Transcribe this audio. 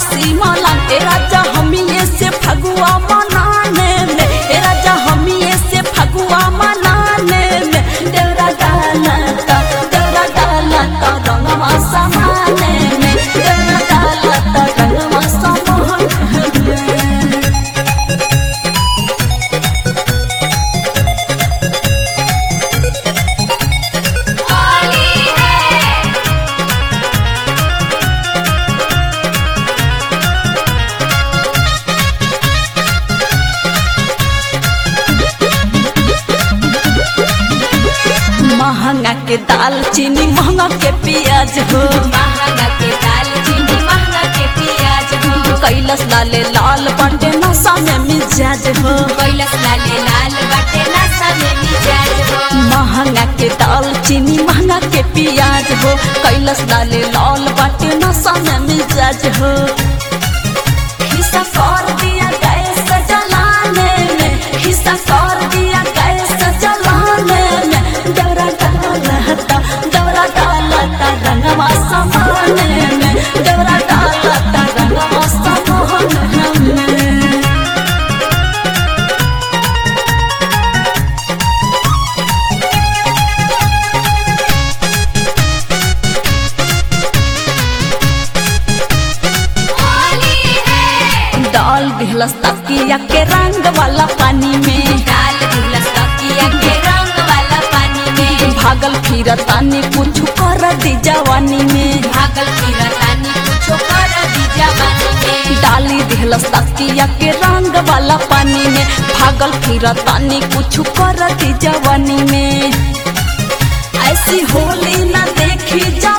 खुशी मलान ए राजा हमिए से फगुआ मनाने में ए राजा हमिए से फगुआ मनाने में देवरा डाला ता देवरा डाला ता रंगवा समाने में देवरा डाला ता रंगवा समाने में महंगा के दाल चीनी महंगा के प्याज हो महंगा के दाल चीनी महंगा के प्याज हो कैलस लाले लाल बाटे नशा में मिजाज हो कैलस लाले लाल बाटे नशा में मिजाज हो महंगा के दाल चीनी महंगा के प्याज हो कैलस लाले लाल बाटे नशा में मिजाज हो हिस्सा कर दिया गैस जलाने में हिस्सा कर दिया गैस जलाने में दौरा डालता दौरा डालता रंगवा समाने में दौरा डालता रंगवा समाने में होली है डाल दिहलस तकिया के रंग वाला पानी में डाल दिलस तकिया के रंग वाला पानी में भागल फिर तानी कुछ कर दी जवानी में भागल फिरतानी कुछो कर दी जवानी में डाली दिहलस तकिया के रंग वाला पानी में भागल फिर तानी कुछ कर दी जवानी में ऐसी होली ना देखी जा